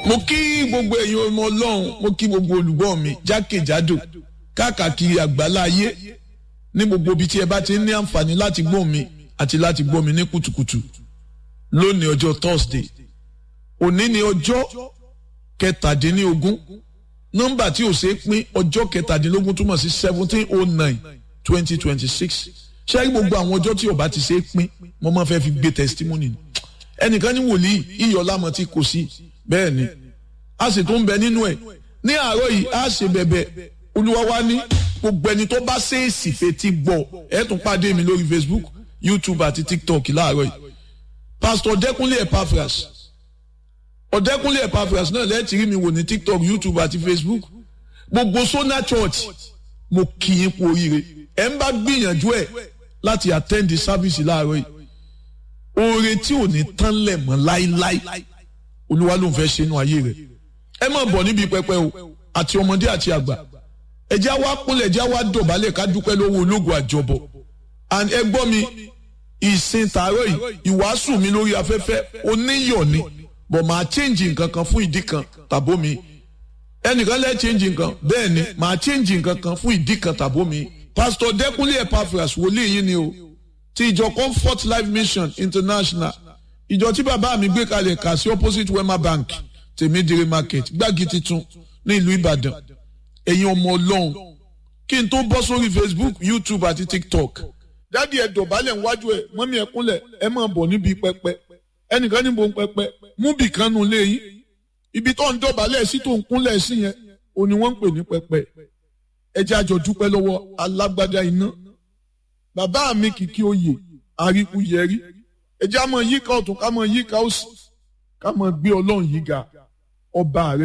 mo kí gbogbo ẹ̀yin ọmọ ọlọ́run mo kí gbogbo olùgbọ́ mi jákèjádò káàkiri àgbáláyé ní gbogbo ibi tí ẹ bá ti ní àǹfààní láti gbọ́ mi àti láti gbọ́ mi ní kùtùkùtù lónìí ọjọ́ Thursday òní ni ọjọ́ kẹtàdínlógún nọ́mbà tí ò ṣe é pín ọjọ́ kẹtàdínlógún túmọ̀ sí seventeen oh nine twenty twenty six ṣé gbogbo àwọn ọjọ́ tí ó bá ti ṣe é pín mo máa fẹ́ fi gbé testimony ni ẹnìkan ní wòlíì iyọ̀lámọ̀ tí kò sí bẹ́ẹ̀ ni a sì tún bẹ nínú ẹ̀ ní àárọ̀ yìí a ṣe bẹ̀bẹ̀ olúwa wa ní gbogbo ẹni tó bá ṣèèsì fetí gbọ́ ẹ tún pàdé mi lórí Facebook YouTube àti TikTok láàárọ̀ yìí Pastor Ọ̀dẹ́kúnlé Epaphras Ọ̀dẹ́kúnlé Epaphras náà lẹ́ẹ̀tì rí mi wò ní TikTok YouTube àti Facebook gbogbo Sona Church mo kì í kú oríire ẹ ń bá gbìyànjú ẹ láti attend the service láàárọ̀ yìí oore tí ò ní tán lẹ̀ mọ́ láíláí olúwa ló ń fẹ́ ṣe inú ayé rẹ̀ ẹ má bọ̀ níbi pẹpẹ o àti ọmọdé àti àgbà ẹjẹ́ wa kúnlẹ̀ ẹjẹ́ wa dọ̀bálẹ̀ ká dúpẹ́ lọ́wọ́ ológun àjọbọ̀ and ẹ gbọ́ mi ìsìn tààrọ̀ yìí ìwàásù mi lórí afẹ́fẹ́ oníyọ̀ ni bọ̀ máa change nǹkan kan fún ìdí kan tàbó mi ẹnìkan lẹ́ change nǹkan bẹ́ẹ̀ ni máa change nǹkan kan fún ìdí kan tàbó mi pastor Dẹ́kúnlé Epaphras wòlíì yín ni o ti ìjọ Comfort Life Mission International ìjọ tí bàbá mi gbé kalẹ̀ kà sí opposite Wema Bank tèmídìrí market gbági titun ní ìlú Ìbàdàn ẹ̀yin ọmọ Ọlọ́run kí n tó bọ́ sórí Facebook YouTube àti TikTok dádì ẹ dọ̀bálẹ̀ níwájú ẹ mọ́mí ẹ kúnlẹ̀ ẹ máa bọ̀ níbi pẹpẹ ẹnìkan níbo ń pẹpẹ mú bì kan nù léyìn ibi tó ń dọ̀bálẹ̀ sí tó ń kúnlẹ̀ sí yẹn ò ní wọ́n ń pè ní pẹpẹ ẹ jẹ́ àjọ dúpẹ́ lọ́wọ́ alágbádá iná bàbá mi kìkì oyè àríkú yẹrí ẹ jẹ́ àmọ́ yíká ọ̀tún ká mọ́ yíká òsì ká mọ́ gbé ọlọ́run yìí ga ọba rẹ